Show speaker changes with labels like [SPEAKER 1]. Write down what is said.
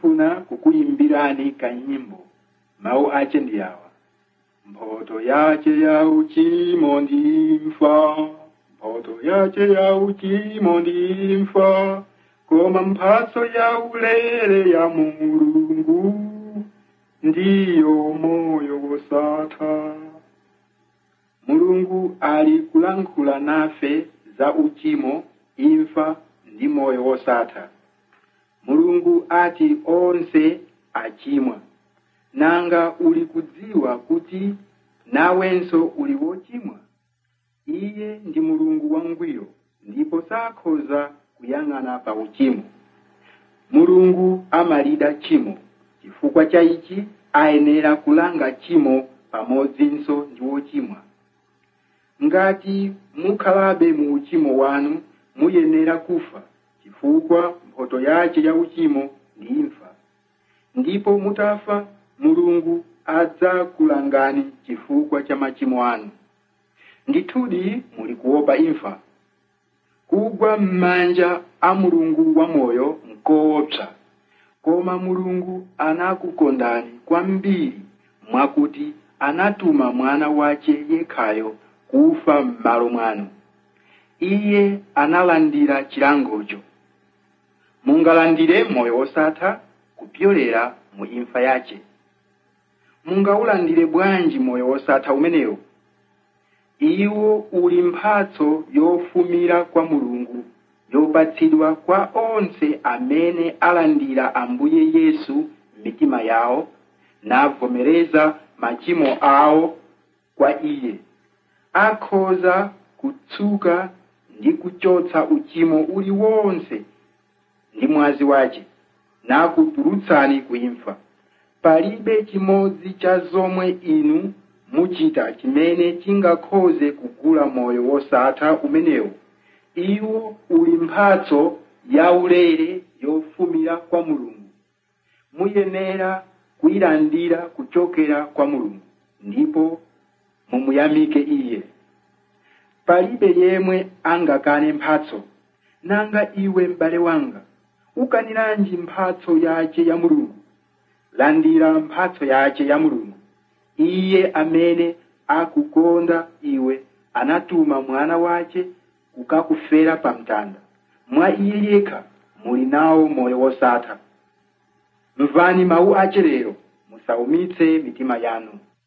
[SPEAKER 1] ndifuna kukuyimbirani kanyimbo mawu ache ndi awa mphotho yache ya uchimo ndimfa mphotho yache ya uchimo ndimfa koma mphatso ya ulere ya mulungu ndiyo moyo wosatha mulungu ali kulankhula nafe za uchimo imfa ndi moyo wosatha mulungu ati onse achimwa nanga uli kudziwa kuti nawenso uli wochimwa iye ndi mulungu wangwiro ndipo sakhoza kuyang'ana pa uchimo mulungu amalida chimo chifukwa cha ichi ayenera kulanga chimo pamodzinso ndi wochimwa ngati mukhalabe mu uchimo wanu muyenera kufa chifukwa mphotho yache ya uchimo ndi imfa ndipo mutafa mulungu adzakulangani chifukwa cha machimo anu ndithudi muli kuopa imfa kugwa m'manja a mulungu wamoyo nkoopsa koma mulungu anakukondani kwambiri mwakuti anatuma mwana wache yekhayo kufa m'malo mwanu iye analandira chilangocho mungalandire moyo wosatha kupyolera mu imfa yache mungaulandire bwanji moyo wosatha umenewo iwo uli mphatso yofumira kwa mulungu yopatsidwa kwa onse amene alandira ambuye yesu m'mitima yawo navomereza machimo awo kwa iye akhoza kutsuka ndi kuchotsa uchimo uliwonse ndi mwazi wache nakutulutsani kuimfa palibe chimodzi cha zomwe inu muchita chimene chingakhoze kugula moyo wosatha umenewo iwo uli mphatso yaulere yofumira kwa mulungu muyenera kuyilandira kuchokera kwa mulungu ndipo mumuyamike iye palibe yemwe angakane mphatso nanga iwe m'bale wanga ukaniranji mphatso yache ya mulungu landira mphatso yache ya mulungu iye amene akukonda iwe anatuma mwana wache kukakufera pa mtanda mwa iye yekha muli nawo moyo wosatha mvani mawu ache lero musaumitse mitima yanu